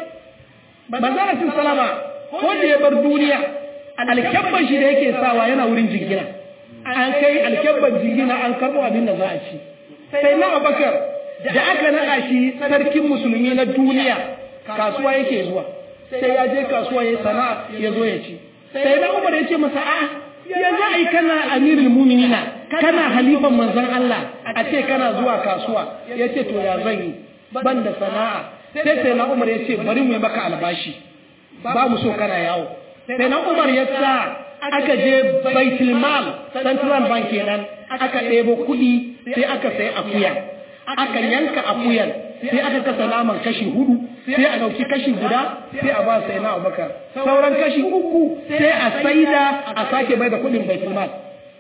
manzara sun salama ko da ya bar duniya alkyabban shi da yake sawa yana wurin jingina an kai alkyabban jingina an karɓo abin da za a ci sai na abakar da aka naɗa shi sarkin musulmi na duniya kasuwa yake zuwa sai ya je kasuwa ya sana'a ya zo ya ci sai na umar ya ce masa a ya za a yi kana amirul muminina kana halifan manzon Allah a ce kana zuwa kasuwa ya ce to ya zan yi ban da sana'a sai sai na umar ya ce bari mu yi maka albashi ba mu so kana yawo sai na umar ya sa aka je baitul mal central bank kenan aka ɗebo kuɗi sai aka sai akuya aka yanka akuyan sai aka kasa naman kashi hudu sai a ɗauki kashi guda sai a ba sai na abubakar sauran kashi uku sai a saida a sake bai da kuɗin baitul mal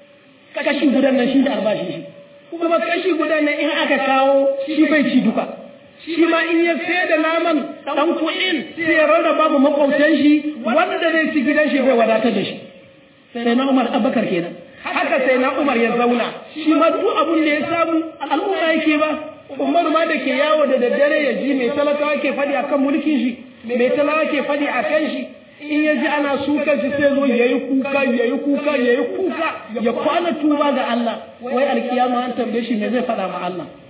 kashi gudan nan shi da albashin shi kuma kashi gudan nan in aka kawo shi bai ci duka shi ma in ya sai da naman dan kuɗin sai ya rarraba mu makwautan shi wanda zai ci gidan shi bai wadatar da shi sai na Umar Abubakar kenan haka sai na Umar ya zauna shi ma duk abun da ya samu al'umma yake ba Umar ma da ke yawo da daddare ya ji mai talakawa ke faɗi akan mulkin shi mai talakawa ke faɗi akan shi in ya ji ana sukan shi sai zo yayi kuka yayi kuka yayi kuka ya kwana tuba ga Allah wai alkiyama an tambaye shi me zai faɗa ma Allah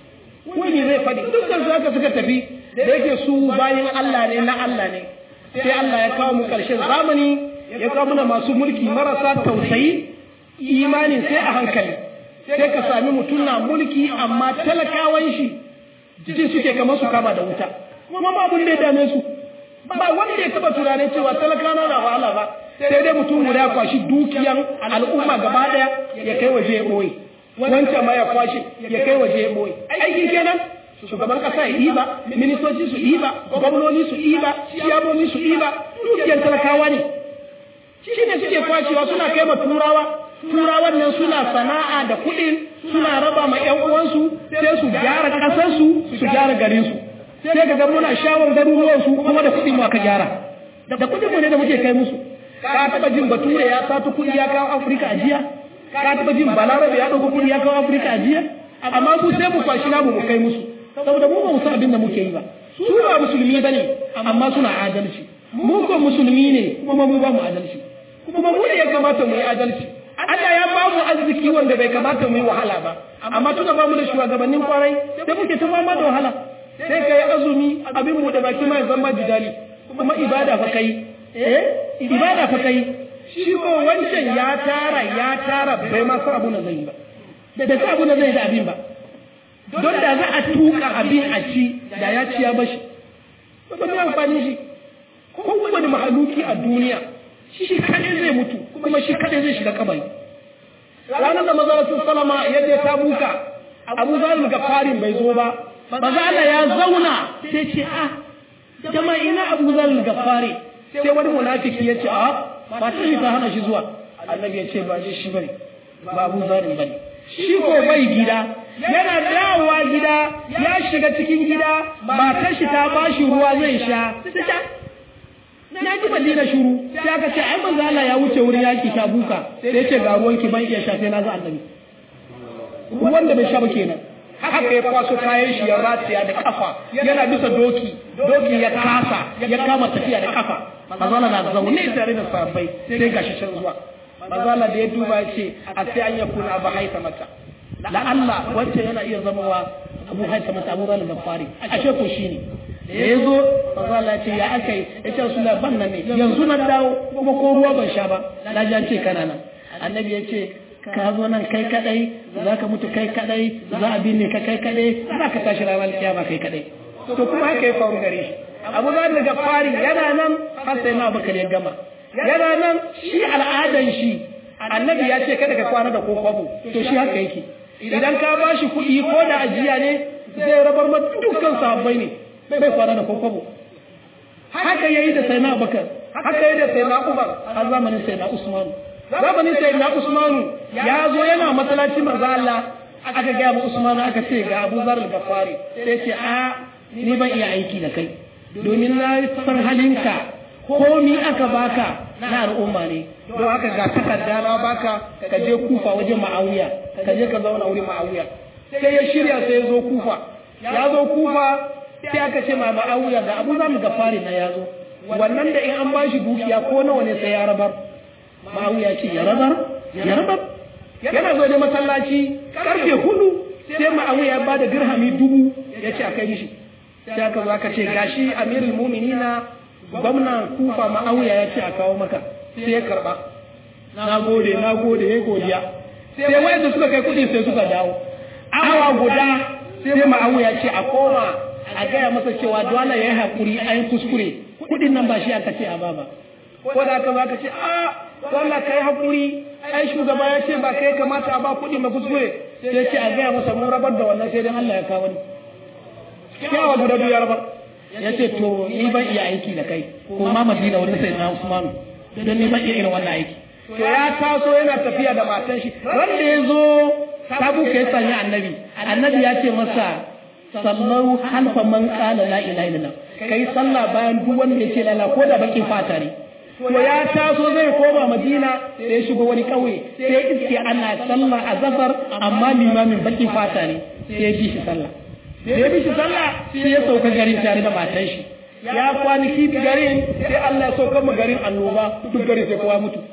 wani zai faɗi dukkan su haka suka tafi da yake su bayan Allah ne na Allah ne sai Allah ya kawo mu ƙarshen zamani ya kawo mana masu mulki marasa tausayi imanin sai a hankali sai ka sami mutum na mulki amma talakawan shi jikin suke kamar su kama da wuta kuma ba abin da ya dame su ba wanda ya taba tunanin cewa talakawa na wahala ba sai dai mutum guda ya kwashi dukiyan al'umma gaba daya ya kai waje ya boye wancan ma ya kwashi ya kai waje ya boye aikin kenan shugaban kasa ya iba ministoci su iba gwamnoni su iba ciyamomi su iba dukiyan talakawa ne shi ne suke kwashewa suna kai ma turawa turawan nan suna sana'a da kuɗin suna raba ma ƴan uwansu sai su gyara ƙasarsu su gyara garinsu sai ka ga muna shawar garuruwansu kuma da kuɗin mu aka gyara da kuɗin mu ne da muke kai musu ka taɓa jin bature ya sato kuɗi ya kawo afirka a jiya ka taɓa jin balarabe ya ɗauko kuɗi ya kawo afirka a jiya amma mu sai mu kwashi namu mu kai musu saboda mu ba mu san abin da muke yi ba su ba musulmi bane amma suna adalci mu ko musulmi ne kuma mu ba mu adalci kuma mu ne ya kamata mu yi adalci Allah ya ba mu arziki wanda bai kamata mu yi wahala ba amma tuna ba mu da shugabannin kwarai sai muke ta fama da wahala sai ka yi azumi abin mu da baki ma ya zama jidali kuma ibada fa kai eh ibada fa kai shi ko wancan ya tara ya tara bai ma san abu na zai ba da da abu na zai da abin ba don da za a tuka abin a ci da ya ci ya bashi ba mai amfani shi kowane mahaluki a duniya shi kadai zai mutu kuma shi kadai zai shiga kabari ranar da maza sun salama ya je ta buka abu zalim ga farin bai zo ba maza Allah ya zauna sai ce ah jama'a ina abu zalim ga fari sai wani munafiki ya ce ah ba ta shi ta hana shi zuwa annabi ya ce ba shi shi bane ba abu zalim bane shi ko bai gida yana dawowa gida ya shiga cikin gida matar shi ta bashi ruwa zai sha na ji madina shuru sai aka ce ai manzo Allah ya wuce wurin yaki ta buka sai ya ce ga ruwan ki ban iya sha sai na ga annabi wanda bai sha ba kenan haka ya kwaso kayan shi ya rataya da kafa yana bisa doki doki ya kasa ya kama tafiya da kafa manzo Allah na zaune tare da sahabbai sai gashi can zuwa manzo Allah da ya duba ya ce a sai an yakuna ba haita mata la Allah wacce yana iya zamawa abu haita mata abu zalim gafari ashe ko shine da ya zo manzo Allah ce ya aka yi ya ce suna ban nan ne yanzu na dawo kuma ko ruwa ban sha ba na ji an ce kana nan annabi ya ce ka zo nan kai kadai za ka mutu kai kadai za a binne ka kai kadai za ka tashi ranar kiyama kai kadai to kuma haka ya faru gare shi abu za daga fari yana nan har sai na bakar ya gama yana nan shi al'adan shi annabi ya ce kada ka kwana da ko kwabo to shi haka yake idan ka ba shi kuɗi ko da ajiya ne zai rabar ma dukkan sahabbai ne bai kwana da kokobo haka yayi da sayyidina Abubakar haka yayi da sayyidina Umar a zamanin sayyidina Usman zamanin sayyidina Usman ya zo yana masallaci manzo Allah aka ga mu Usman aka ce ga Abu Zar al-Ghafari sai ce a ni ban iya aiki da kai domin na san halinka komi aka baka na al'umma ne don haka ga takarda na baka ka je kufa wajen ma'awiya ka je ka zauna wurin ma'awiya sai ya shirya sai ya zo kufa ya zo kufa sai aka ce ma ma'awiya ga abu za mu ga fari na ya zo wannan da in an ba shi dukiya ko nawa ne sai ya rabar ma'awiya ce ya rabar ya rabar yana zo da masallaci karfe hudu sai ma'awiya ya ba da dirhami dubu ya ce a kai mishi sai aka zo aka ce gashi amirul mu'minina gwamnan kufa ma'awiya ya ce a kawo maka sai ya karba na gode na gode ya godiya sai wayanda suka kai kuɗi sai suka dawo awa guda sai ma'awiya ce a koma a gaya masa cewa dole ya yi haƙuri a yi kuskure kuɗin nan ba shi aka ce a baba ko da aka baka ce a dole ka yi haƙuri ai shugaba ya ce ba kai kamata a ba kuɗi ma kuskure sai ce a gaya masa mun rabar da wannan sai dan Allah ya kawo ni kyawa guda biyu ya rabar ya ce to ni ban iya aiki da kai ko ma madina wurin sai na Usman don ni ban iya irin wannan aiki to ya taso yana tafiya da matan shi wanda ya zo tabu ka ya sanya annabi annabi ya ce masa sallau halfa man qala la ilaha illallah kai sallah bayan duk wanda ya ce la ko da bakin fata ne to ya taso zai koma madina sai ya shigo wani kauye sai iske ana sallah a zafar amma limamin bakin fata ne sai ya bi shi sallah da ya bi shi sallah sai ya sauka garin tare da matan shi ya kwanaki garin sai Allah ya sauka mu garin annoba duk garin sai kowa mutu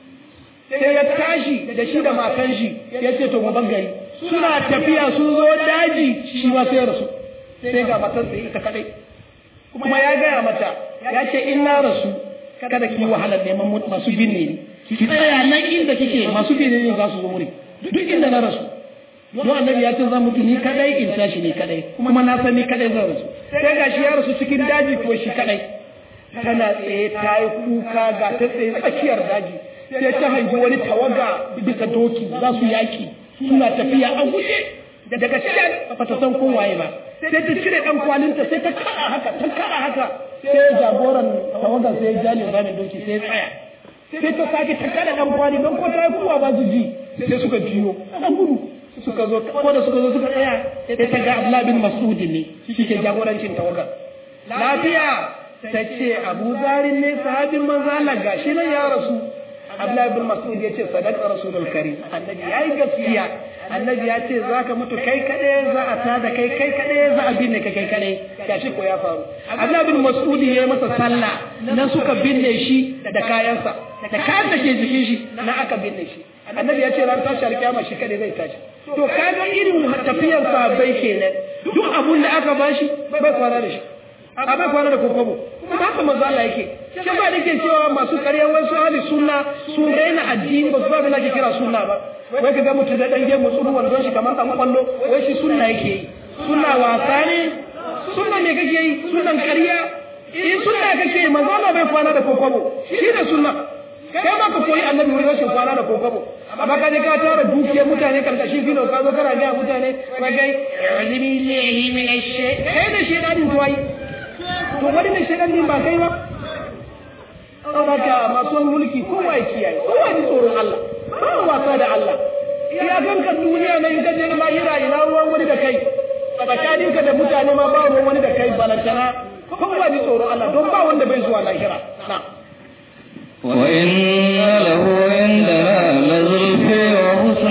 sai ya tashi da shi da matan shi ya ce to ban gari suna tafiya sun zo daji shi ma sai ya rasu sai ga matar sai ita kadai kuma ya gaya mata ya ce in na rasu kada ki wahalar neman masu binne ni ki tsaya nan inda kike masu binne ne za su zo muri duk inda na rasu don annabi ya ce zan mutu ni kadai in tashi ni kadai kuma na san ni kadai zan rasu sai ga shi ya rasu cikin daji ko shi kadai tana tsaye ta yi kuka ga ta tsaye tsakiyar daji sai ta hangi wani tawaga bisa doki za su yaki suna tafiya a guje da daga can ba ta san kowaye ba sai ta cire dan kwalinta sai ta kada haka ta kada haka sai jagoran tawaga sai ya jale zamin doki sai ya tsaya sai ta sake ta kada dan kwali don ko ta yi kuwa ba su ji sai suka jiyo dan gudu suka zo ko da suka zo suka tsaya sai ta ga Abdullah bin Mas'ud ne shi ke jagorancin tawaga lafiya ta ce Abu Zarin ne sahabin manzo Allah gashi nan ya rasu Abdullahi bin Mas'ud ya ce sadaka Rasulul Karim annabi yayi gaskiya annabi ya ce zaka mutu kai kadai za a tada kai kai kadai za a binne ka kai kadai gashi ko ya faru Abdullahi bin Mas'ud ya yi masa sallah nan suka binne shi da kayansa da kayan da ke jikin shi na aka binne shi annabi ya ce ran tashi alkiyama shi kadai zai tashi to kaga irin tafiyar sahabbai kenan duk abun da aka bashi bai kwana da shi a bai kwana da kokobo kuma haka manzo Allah yake shi ba da ke cewa masu ƙaryar wasu ahli sunna sun raina addini ba su ba da ke kira sunna ba wai ka ga mutum da dan gemu tsuru wandon shi kamar dan kwallo wai shi sunna yake yi sunna wasa ne sunna me kake yi sunnan ƙarya in sunna kake yi manzo Allah bai kwana da kokobo shi da sunna kai ma ka koyi annabi wurin rashin kwana da kokobo amma ka je ka tara dukiyar mutane karkashin filo ka zo kana ga mutane ka ga billahi min ashe kai da shi dadin tuwai to wani mai shaɗan din ba kai ba saboda masu mulki kowa ya kiyaye kowa ji tsoron Allah ba wasa da Allah ya ganka duniya na in ka je lahira ina ruwan wani da kai tsakaninka da mutane ma ba ruwan wani da kai balantana kowa ji tsoron Allah don ba wanda bai zuwa lahira na وإن له عندنا لزلفى وحسن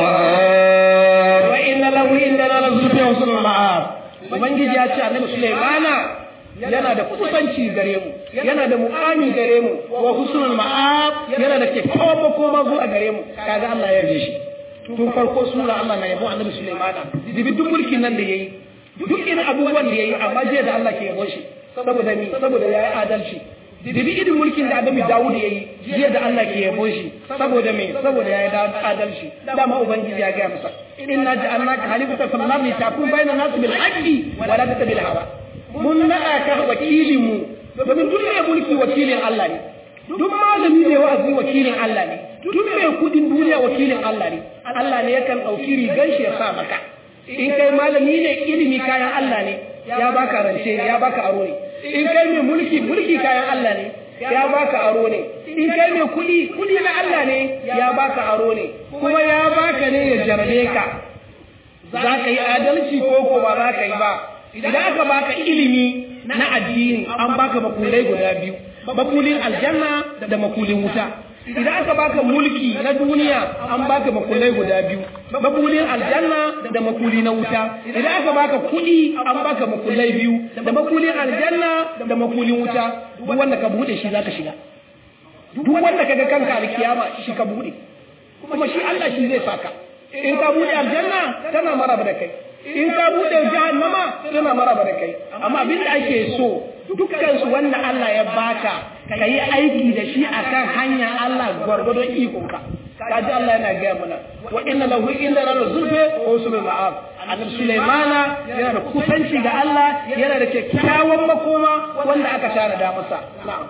مآب وإن له عندنا لزلفى وحسن مآب ubangiji ya ce annabi Sulaimana yana da kusanci gare mu yana da mu'ami gare mu wa husnul ma'ab yana da kyakkyawan makoma zuwa gare mu kaga Allah ya yarda shi tun farko sura Allah na yabo annabi Sulaimana dibi duk mulkin nan da yayi duk irin abubuwan da yayi amma jiya da Allah ke yabo shi saboda ni saboda yayi adalci dibi irin mulkin da annabi Dawud yayi jiya da Allah ke yabo shi saboda me saboda yayi adalci dama ubangiji ya ga masa inna ja'alnaka khalifatan fil ardi tahkum bayna nas bil haqqi wa la tattabil hawa mun naɗa ka wakilin mu domin duk mai mulki wakilin Allah ne duk malami ne wa'azi wakilin Allah ne duk mai kudin duniya wakilin Allah ne Allah ne yakan ɗauki rigan shi ya sa maka in kai malami ne ilimi kayan Allah ne ya baka rance ne ya baka aro ne in kai mai mulki mulki kayan Allah ne ya baka aro ne in kai mai kudi kudi na Allah ne ya baka aro ne kuma ya baka ne ya jarbe ka za ka yi adalci ko ko ba za ka yi ba idan aka baka ilimi na addini an baka makulai guda biyu makulin aljanna da makulin wuta idan aka baka mulki na duniya an baka makulai guda biyu makulin aljanna da makuli na wuta idan aka baka kuɗi an baka makulai biyu da makulin aljanna da makulin wuta duk wanda ka bude shi zaka shiga duk wanda kaga kanka alkiyama shi ka bude kuma shi Allah shi zai saka in ka bude aljanna tana maraba da kai in ka bude jahannama tana maraba da kai amma abin da ake so dukkan su wanda Allah ya baka ka yi aiki da shi akan hanya Allah gwargwadon ikonka kaji Allah yana gaya mana wa inna lahu inda rana zulfe wa usulul ma'ab annabi Sulaimana yana da kusanci ga Allah yana da kyakkyawan makoma wanda aka tara da masa na'am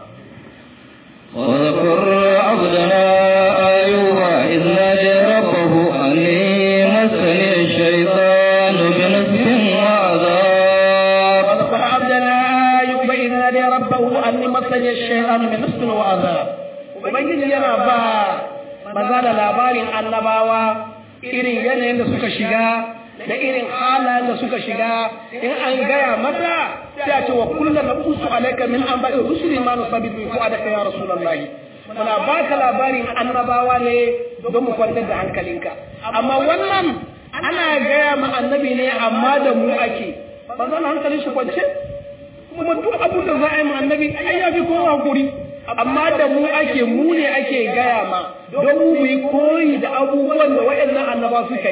واذكر عبدنا أيوب إذ نادى ربه أني مسني الشيطان بنصب وعذاب واذكر عبدنا أيوب إذ نادى ربه أني مسني الشيطان بنصب وعذاب ubangiji yana ba maza da labarin annabawa irin yanayin da suka shiga da irin halayen da suka shiga in an gaya mata sai a ce wa kullum na kusu alaika min an ba'i rusuli ma nusabitu ko adaka ya rasulullahi muna baka labarin annabawa ne don mu kwantar da hankalinka amma wannan ana gaya ma annabi ne amma da mu ake ba zan hankalin shi kwance kuma duk abin da za a yi ma annabi ai ya fi kowa hakuri amma da mu ake mu ne ake gaya ma don mu yi koyi da abubuwan da waɗannan annaba suka yi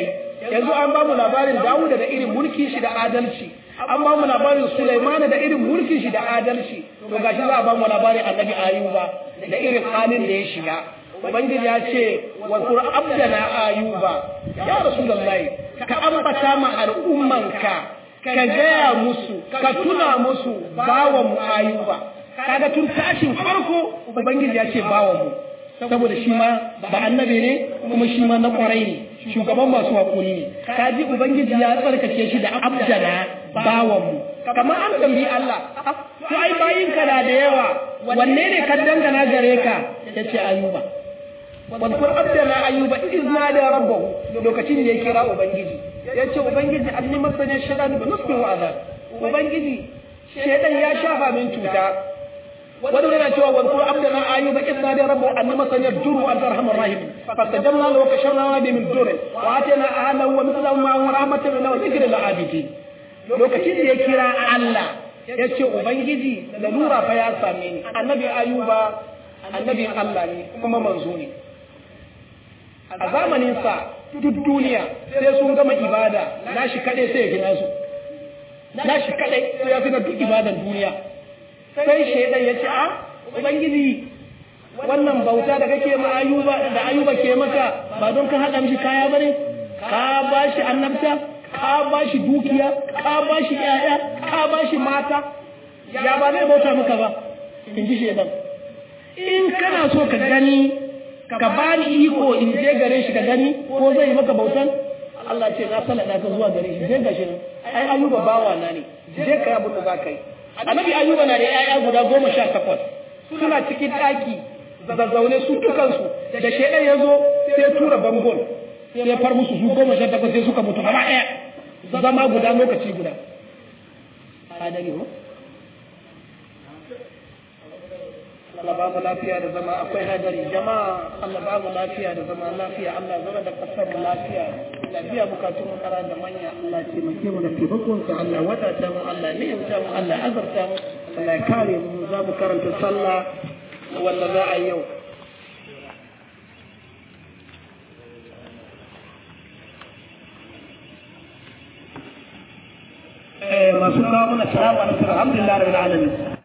yanzu an ba mu labarin Dawuda da irin mulkin shi da adalci an ba mu labarin Sulaimana da irin mulkin shi da adalci to gashi za a ba mu labarin Annabi Ayuba da irin halin da ya shiga Ubangiji ya ce wa abdana Ayuba ya Rasulullahi ka ambata ma al'ummanka ka gaya musu ka tuna musu bawan mu Ayuba kaga tun tashin farko Ubangiji ya ce bawan mu saboda shi ma ba annabi ne kuma shi ma na kwarai ne shugaban masu hakuri ne kaji ubangiji ya tsarkake shi da abdana bawan mu kamar an tambayi Allah to ai bayin ka da da yawa wanne ne ka dangana gare ka yace ayuba wadkur abdana ayuba izna da rabbahu lokacin da ya kira ubangiji yace ubangiji anni masani shaytan bi nusbi wa azab ubangiji shaytan ya shafa min cuta wani yana cewa wadkur abdana ayuba izna da rabbahu anni masani juru an arhamar rahim fastajabna lahu wa kashafna ma bi min durri wa atana ahlahu wa mithlahu ma wa rahmatan min wa dhikra lil abidin lokacin da ya kira Allah ya ce ubangiji lalura fa ya same ni annabi ayuba annabin Allah ne kuma manzo ne a zamanin sa duk duniya sai sun gama ibada nashi kadai sai ya gina su nashi kadai sai ya gina duk ibadan duniya sai shaidan ya ce a ubangiji wannan bauta da kake ma ayuba da ayuba ke maka ba don ka haɗa mishi kaya bane ka ba shi annabta ka ba shi dukiya ka ba shi ƴaƴa ka ba shi mata ya ba zai bauta maka ba in ji shaidan in kana so ka gani ka ba ni iko in je gare shi ka gani ko zai yi maka bautan Allah ce na salada ka zuwa gare shi je ga shi ai ayuba bawa na ne je ka abin da za ka yi annabi ayuba na da ƴaƴa guda goma sha takwas suna cikin ɗaki zazzaune su dukansu da shaidan ya zo sai tura bangon sai far musu su goma sha takwas sai suka mutu gaba ɗaya zama guda lokaci guda adali ho Allah ba mu lafiya da zama akwai hadari jama'a Allah ba mu lafiya da zama lafiya Allah zama da kasar mu lafiya lafiya bukatun mu kara da manya Allah ce mu mu da taimakon sa Allah wadata mu Allah ni'imta mu Allah azarta mu Allah ya kare mu za mu karanta sallah wanda za a yi yau masu kawo mana salamu alaikum alhamdulillah rabbil alamin